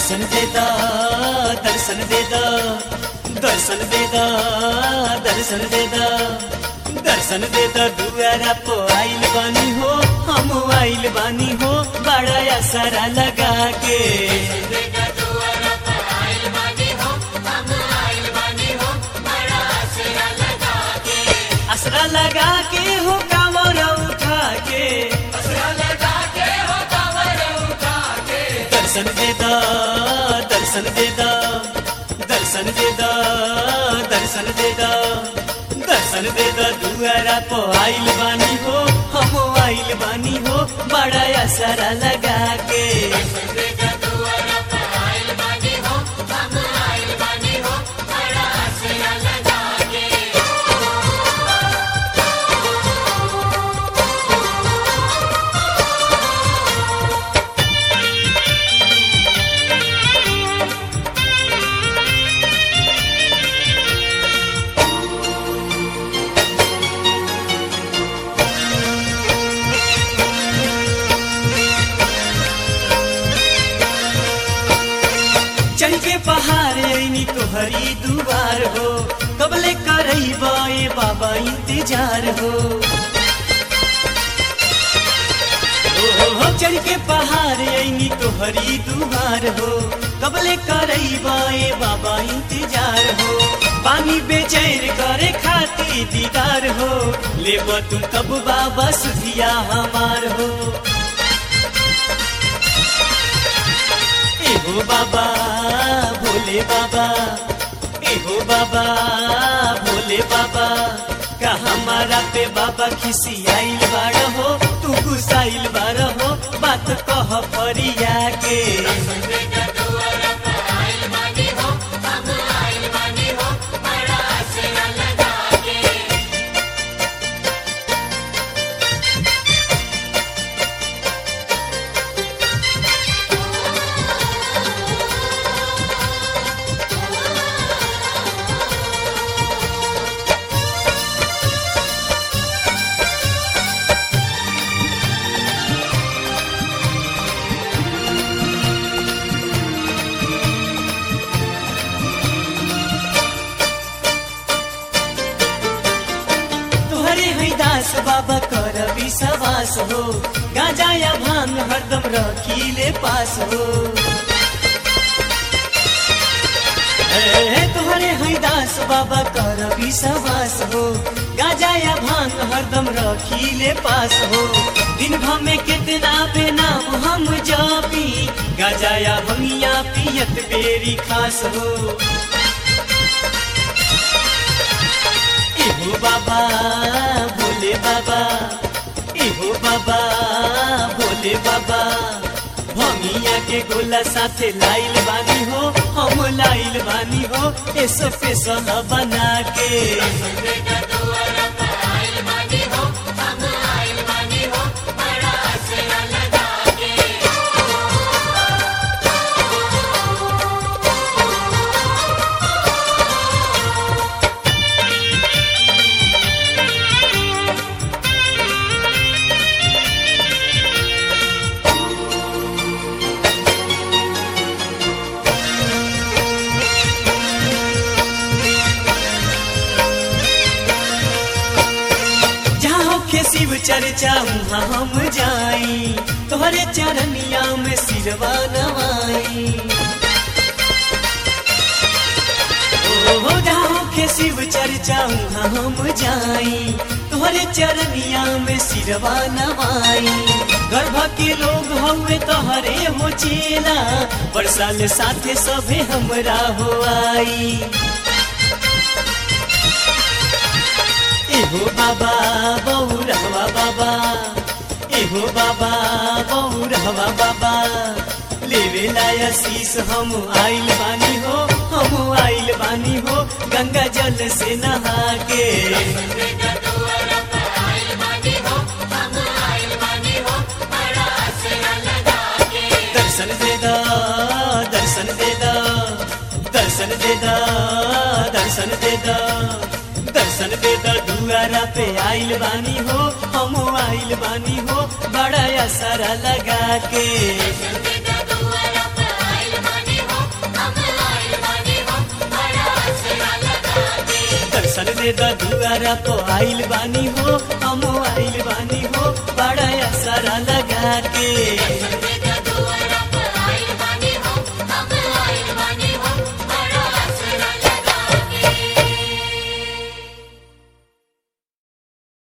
दर्शन देदा दर्शन देदा दर्शन देदा दर्शन देदा दर्शन देदा दुआरा पो आइल बानी हो हम आइल बानी हो बड़ा असरा लगा के असरा लगा के हो कांवर उठा के दर्शन देदा दर्शन देदा दर्शन देदा दर्शन देदा दर्शन देदा दुआरा पो आइल बानी हो हम आइल बानी हो बड़ा असरा लगा के चढ़ के पहाड़ ऐनी तोहरी दुआर हो कबले करई बाए बाबा इंतजार हो ओ हो हो चढ़ के पहाड़ ऐनी तोहरी दुआर हो कबले करई बाए बाबा इंतजार हो पानी बेचैन करे खाती दीदार हो ले तू तब बाबा सुधिया हमार हो एहो बाबा भोले बाबा एहो बाबा भोले बाबा का हमारा पे बाबा खिसी आइल बाड़ हो तू गुसाइल बाड़ हो बात कह परिया के तोहरे है दास बाबा कर विश्वास हो गाजा या भांग हरदम रखीले पास हो ए, तोहरे है दास बाबा कर विश्वास हो गाजा या भांग हरदम रखीले पास हो दिन भर में कितना पे नाम हम जापी गाजा या भंगिया पियत बेरी खास हो इहो बाबा भोले बाबा इहो बाबा भोले बाबा भमिया के गोला साथे लाइल बानी हो हम लाइल बानी हो ए स्पेशल बना के जहाँ होखे शिव चर्चा वहाँ हम जाई तोहरे चरनिया में सिरवा नवाई ओ जहाँ होखे शिव चर्चा वहाँ हम जाई तोहरे चरनिया में सिरवा नवाई गर्भ के लोग हवे तोहरे हो चेला बरसाल साथे सभे हमरा हो आई एहो बाबा बौरहवा बाबा एहो बाबा बौरहवा बाबा लेवे लाया शीस हम आइल बानी हो हम आइल बानी हो गंगा जल से नहा के दर्शन देदा दर्शन देदा दर्शन देदा दर्शन देदा दर्शन देदा दुआरा पे आइल बानी हो हम आइल बानी हो बड़ा असरा लगा के दर्शन दे द दुआरा को आइल बानी हो हम आइल बानी हो बड़ा असरा लगा के